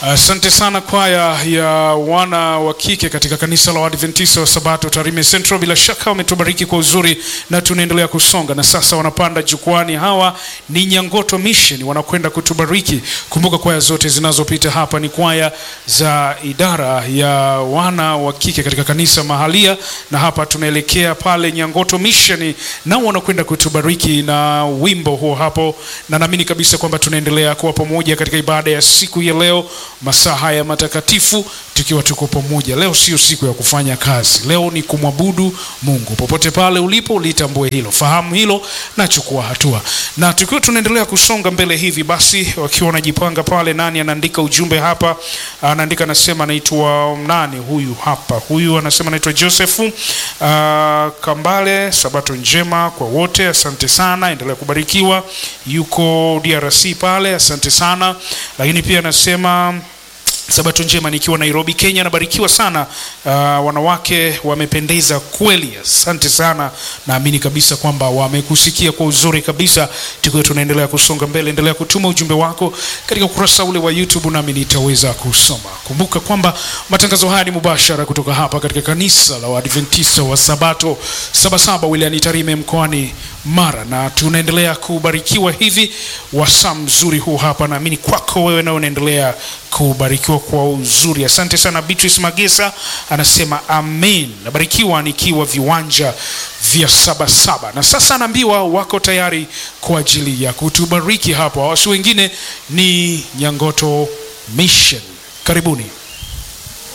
Asante uh, sana kwaya ya wana wa kike katika kanisa la Waadventista wa Sabato Tarime Central. Bila shaka wametubariki kwa uzuri na tunaendelea kusonga, na sasa wanapanda jukwani. Hawa ni Nyangoto Mission, wanakwenda kutubariki. Kumbuka kwaya zote zinazopita hapa ni kwaya za idara ya wana wa kike katika kanisa mahalia, na hapa tunaelekea pale Nyangoto Mission, nao wanakwenda kutubariki na wimbo huo hapo, na naamini kabisa kwamba tunaendelea kuwa pamoja katika ibada ya siku ya leo masaa haya matakatifu tukiwa tuko pamoja. Leo sio siku ya kufanya kazi, leo ni kumwabudu Mungu. Popote pale ulipo, litambue hilo, fahamu hilo na chukua hatua. Na tukiwa tunaendelea kusonga mbele hivi basi, wakiwa wanajipanga pale, nani anaandika ujumbe hapa? Anaandika anasema, anaitwa nani huyu hapa? Huyu anasema anaitwa Joseph uh, Kambale. Sabato njema kwa wote, asante sana, endelea kubarikiwa. Yuko DRC pale, asante sana. Lakini pia anasema Sabato njema nikiwa Nairobi, Kenya. Nabarikiwa sana uh, wanawake wamependeza kweli, asante sana. Naamini kabisa kwamba wamekusikia kwa uzuri kabisa. Tukiwa tunaendelea kusonga mbele, endelea kutuma ujumbe wako katika ukurasa ule wa YouTube, nami nitaweza kusoma. Kumbuka kwamba matangazo haya ni mubashara kutoka hapa katika kanisa la Waadventista wa Sabato Sabasaba wilayani Tarime mkoani Mara, na tunaendelea kubarikiwa hivi wasaa mzuri huu hapa. Naamini kwako wewe nao unaendelea kubarikiwa kwa uzuri. Asante sana. Beatrice Magesa anasema amen, nabarikiwa nikiwa viwanja vya Sabasaba. Na sasa anaambiwa wako tayari kwa ajili ya kutubariki hapa, wasi wengine ni Nyangoto Mission. Karibuni.